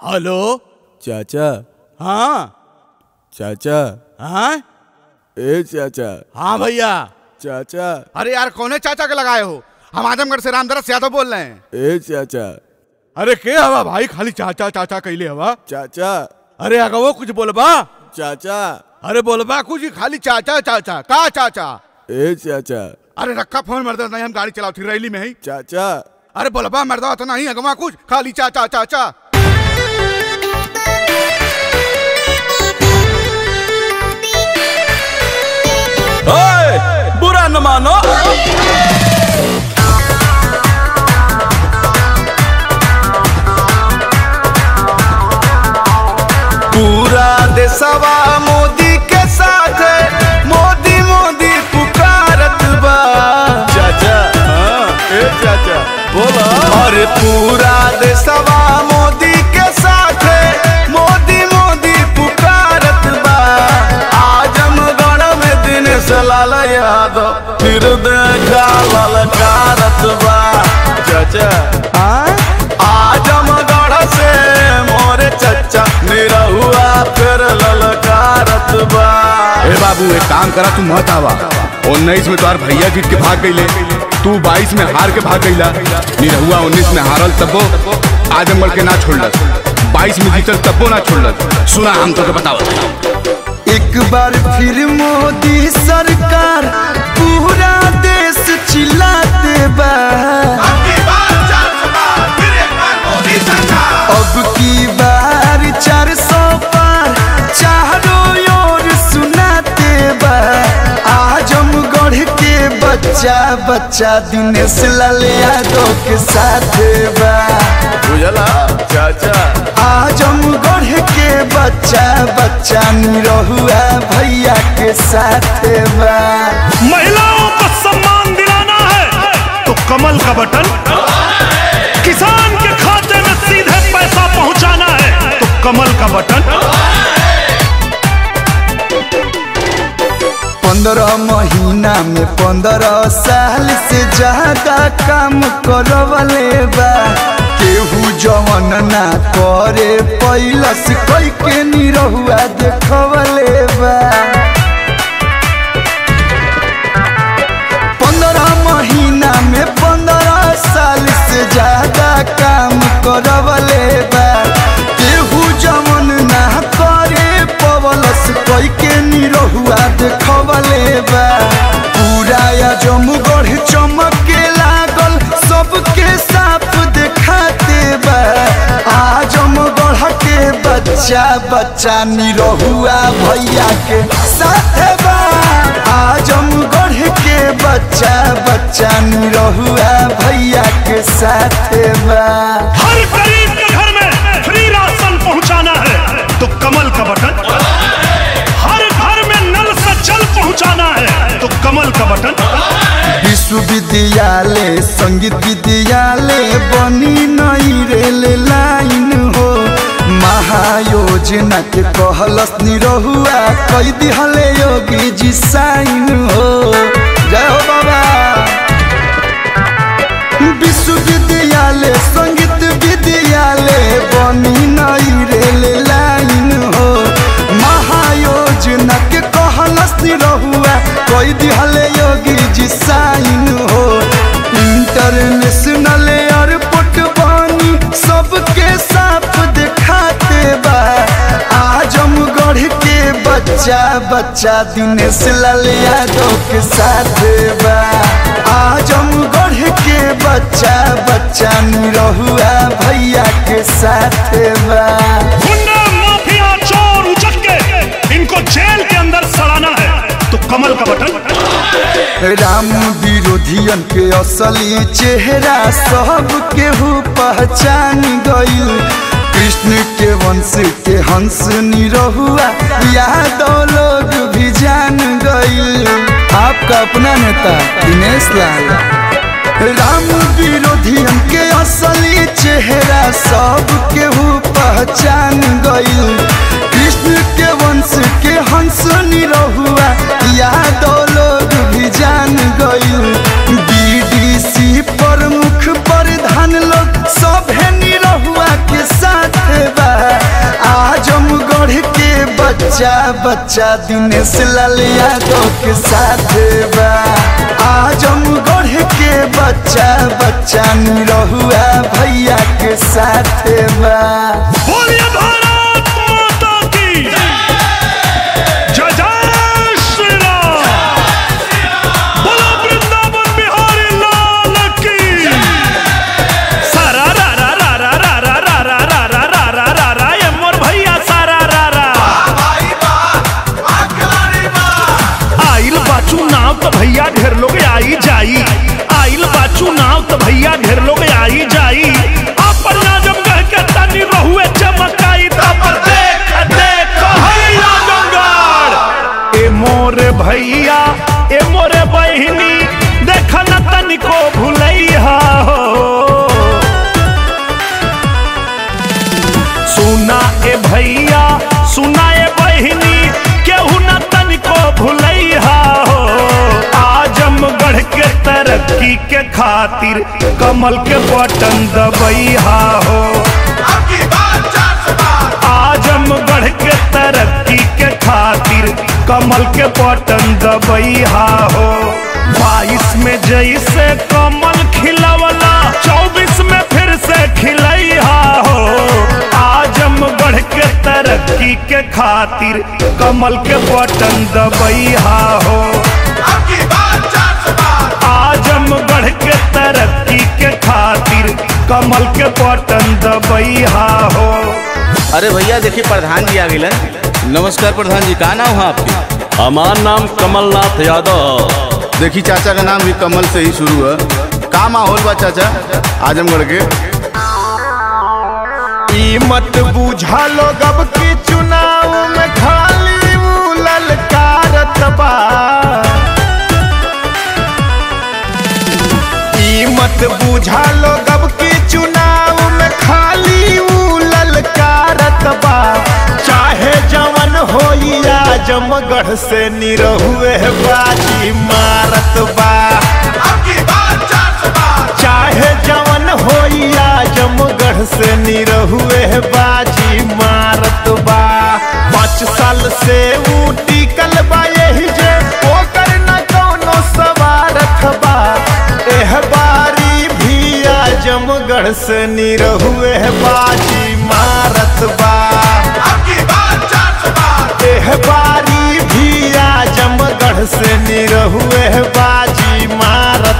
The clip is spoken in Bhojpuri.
हेलो चाचा हाँ चाचा हाँ ए चाचा हाँ भैया चाचा अरे यार कौने चाचा के लगाए हो हम आजमगढ़ से रामदरस यादव बोल रहे हैं ए चाचा अरे के हवा भाई खाली चाचा चाचा कैले हवा चाचा अरे अगवो कुछ बोलबा चाचा अरे बोलबा कुछ खाली चाचा चाचा का चाचा ए चाचा अरे रखा फोन मर्द नहीं हम गाड़ी चलाओ थी रैली में ही चाचा अरे बोलबा मर्दा तो नहीं अगवा कुछ खाली चाचा चाचा ओए बुरा न मानो पूरा देशवा मोदी के साथ है मोदी मोदी पुकारत बा चाचा हाँ ए चाचा बोला अरे पूरा देशवा मोदी के साथ है मोदी मोदी पुकारत बा आजमगढ़ में दिनेश लाल यादव फिर देखा ललकारत बा चाचा आजमगढ़ से मोरे चचा निरहुआ फिर ललकारत बा ए बाबू एक काम करा तू मत आवा उन्नीस में तोहार भैया जीत के भाग गईले तू बाईस में हार के भाग गईला निरहुआ उन्नीस में हारल तब्बो आजमगढ़ के ना छोड़लस बाईस में जीतल तब्बो ना छोड़लस सुना हम तो के बताओ एक बार फिर मोदी सरकार पूरा देश चिल्लाते बा अब की बार चार सौ पार चारों ओर सुनाते बा आजमगढ़ के बच्चा बच्चा दिनेश लाल यादव के साथ बा बुझला चाचा आजमगढ़ के बच्चा बच्चा निरहुआ भैया के साथ बा महिलाओं को सम्मान दिलाना है तो कमल का बटन किसान के खाते में सीधे पैसा पहुंचाना है तो कमल का बटन पंद्रह महीना में पंद्रह साल से ज्यादा काम करवले बा केहू जवन ना करे पैलस कई के निरहुआ देखवले बा पंद्रह महीना में पंद्रह साल से ज्यादा काम करवले बा केहू जवन ना करे पवलस कई के निरहुआ देखवले बा पूरा जमगढ़ चमके लागल सबके साफ देखाते बा आजमगढ़ के बच्चा बच्चा निरहुआ भैया के साथ बा आजमगढ़ के बच्चा बच्चा निरहुआ भैया के साथ बा हर गरीब के घर में फ्री राशन पहुंचाना है तो कमल का बटन हर घर में नल से जल पहुंचाना है तो कमल का बटन विश्वविद्यालय संगीत विद्यालय बनी नई रेल लाइन हो महायोजना के कहलस निरहुआ कई दिहले योगी जी साइन हो जय हो बाबा विश्वविद्यालय संगीत विद्यालय बनी नई रेल लाइन हो महायोजना के कहलस रहुआ कोई दिहले योगी जी साइन हो इंटरनेशनल एयरपोर्ट बनी सबके साफ दिखाते बा आजमगढ़ के बच्चा बच्चा दिनेश लाल यादव के साथ बा आजमगढ़ के बच्चा बच्चा निरहुआ भैया के साथ बा गुंडा माफिया चोर उचक के इनको जेल के अंदर सड़ाना है तो कमल का बटन राम विरोधियन के असली चेहरा सब केहू पहचान गईल कृष्ण के वंश के हंस निरहुआ यादव लोग भी जान गईल आपका अपना नेता दिनेश लाल राम विरोधियन के असली चेहरा सब केहू पहचान गईल कृष्ण के वंश के हंस निरहुआ यादव लोग भी जान गईल बीडीसी प्रमुख प्रधान लोग सब निरहुआ के साथ बा बच्चा बच्चा दिनेश लाल यादव के साथ बा आजमगढ़ के बच्चा बच्चा निरहुआ भैया के साथ बा बोलिए भारत माता की जय जय श्री राम बोलो वृंदावन बिहारी लाल की सारा रा रा रा रा रा रा रा रा रा रा रा रा रा रा ये मोर भैया सारा रा रा आइल बाचू नाव तो भैया ढेर लोग आई जाई आइल बाचू नाव तो भैया ढेर लोग आई जाई आपन नाजम कह के तनी रहुए चमकाई तब देख देख हैया गंगाड़ ए मोरे भैया ए मोरे बहिनी देख न तनिको भुलैया हो सुना ए भैया सुना ए बहिनी केहू न तनिको भुलैया हो आजमगढ़ के तरक्की के खातिर कमल के बटन दबैया हो आजमगढ़ के तरक्की के खातिर कमल के बटन दबैया हो बाईस में जैसे कमल खिलवला चौबीस में फिर से खिलैया हो आजमगढ़ के तरक्की के खातिर कमल के बटन दबैया हो आजमगढ़ के तरक्की के खातिर कमल के बटन दबैया हो अरे भैया देखिए प्रधान जी आ गए नमस्कार प्रधान जी का नाम है आपकी हमार नाम कमलनाथ यादव देखी चाचा का नाम भी कमल से ही शुरू है का माहौल बा चाचा आजमगढ़ के ई मत बूझा लोग अब की चुनाव में खाली ऊ ललकारत बा ई मत बूझा लोग अब की चुनाव में खाली ऊ ललकारत बा चाहे जवन होई आजमगढ़ से निरहुए बाजी मारत बा चाहे जवन होई आजमगढ़ से निरहुए बाजी मारत बा पाँच साल से ऊ टिकल बा यही जे ओकर न कौनो सवारत बा एह बारी भी आजमगढ़ से निरहुए बाजी मारत बा एह बारी भी आजमगढ़ से निरहुए बाजी मारत